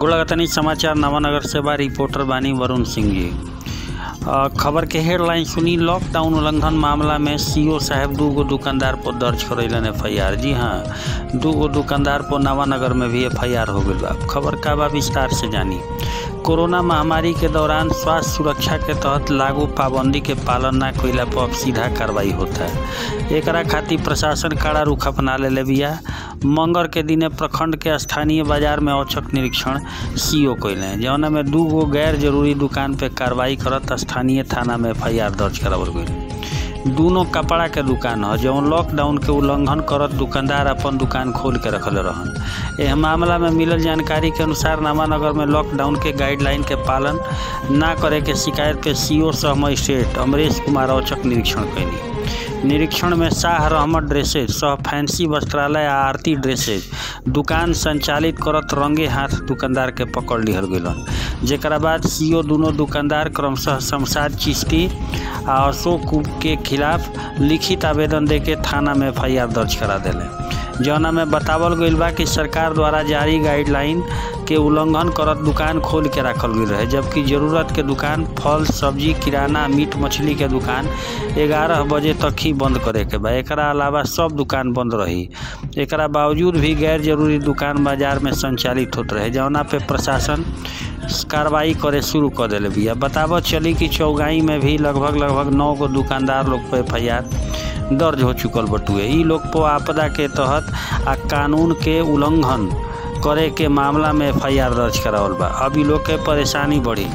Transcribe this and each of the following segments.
गुड़गतनी समाचार नवानगर से बा रिपोर्टर बानी वरुण सिंह जी अ, खबर के हेडलाइन सुनी लॉकडाउन उल्लंघन मामला में सीओ साहब दू गो दुकानदार पर दर्ज करैलन एफ आई आर जी हाँ दू गो दुकानदार पर नवानगर में भी एफ आई आर हो गई बा खबर का बा विस्तार से जानी कोरोना महामारी के दौरान स्वास्थ्य सुरक्षा के तहत लागू पाबंदी के पालन ना कइला पर अब सीधा कार्रवाई होता है एकरा खातिर प्रशासन कड़ा रुख अपना ले बिया मंगर के दिने प्रखंड के स्थानीय बाजार में औचक निरीक्षण सीओ कइले जौना में दू गो गैर जरूरी दुकान पे कार्रवाई करत स्थानीय थाना में एफ आई आर दर्ज करावल गई दोनों कपड़ा के दुकान ह जौन लॉकडाउन के उल्लंघन करत दुकानदार अपन दुकान खोल के रखले रहन एह मामला में मिलल जानकारी के अनुसार नामानगर में लॉकडाउन के गाइडलाइन के पालन ना करे के शिकायत पे सीओ सह मजिस्ट्रेट अमरेश कुमार औचक निरीक्षण कैनी निरीक्षण में शाह रहमत ड्रेसेज सह फैंसी वस्त्रालय आ आरती ड्रेसेज दुकान संचालित करत रंगे हाथ दुकानदार के पकड़ लिहल गइलन जेकरा बाद सीओ दोनों दुकानदार क्रमशः शमशाद चिश्ती आ अशोक के खिलाफ लिखित आवेदन देके थाना में एफ दर्ज करा देले जौना में बतावल गइल बा कि सरकार द्वारा जारी गाइडलाइन के उल्लंघन करत दुकान खोल के रखल गई रहे जबकि जरूरत के दुकान फल सब्जी किराना मीट मछली के दुकान ग्यारह बजे तक ही बंद करे के बा एकरा अलावा सब दुकान बंद रही एकरा बावजूद भी गैर जरूरी दुकान बाजार में संचालित होत रहे जौना पे प्रशासन कार्रवाई करे शुरू कर दिले बिया बतावत चली कि चौगाई में भी लगभग लगभग नौ गो दुकानदार लोग पे एफ दर्ज हो चुकल बटुए ई लोग पर आपदा के तहत आ कानून के उल्लंघन करे के मामला में एफ दर्ज करावल बा अब ई लोग के परेशानी बढ़ी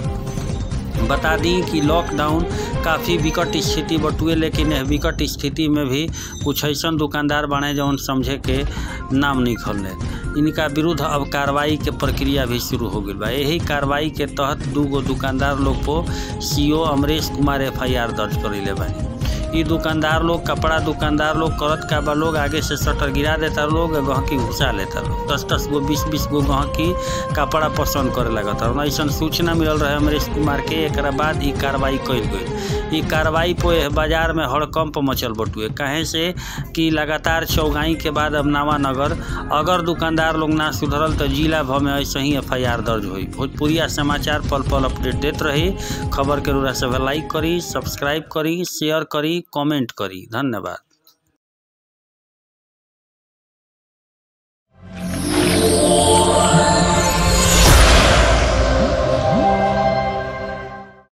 बता दी कि लॉकडाउन काफ़ी विकट स्थिति बटुए लेकिन यह विकट स्थिति में भी कुछ ऐसा दुकानदार बने जौन समझे के नाम नहीं खोलने इनका विरुद्ध अब कार्रवाई के प्रक्रिया भी शुरू हो गई बा यही कार्रवाई के तहत दू गो दुकानदार लोग पर सीओ अमरेश कुमार एफ दर्ज करेले बानी ई दुकानदार लोग कपड़ा दुकानदार लोग करत का बा लोग आगे से शटर गिरा देता लोग आ गहकी घुसा लेता लोग दस दस गो बीस बीस गो गहकी कपड़ा पसंद करे लगता और ऐसा सूचना मिलल रहे अमरीश कुमार के एक बाद ई कार्रवाई कल गई ई कार्रवाई पे बाजार में हड़कंप मचल बटुए कहे से कि लगातार चौगाई के बाद अब नवानगर अगर दुकानदार लोग ना सुधरल तो जिला भर में ऐसे ही एफ दर्ज हुई भोजपुरिया समाचार पल पल अपडेट देत रही खबर के रूरा सब लाइक करी सब्सक्राइब करी शेयर करी कमेंट करी धन्यवाद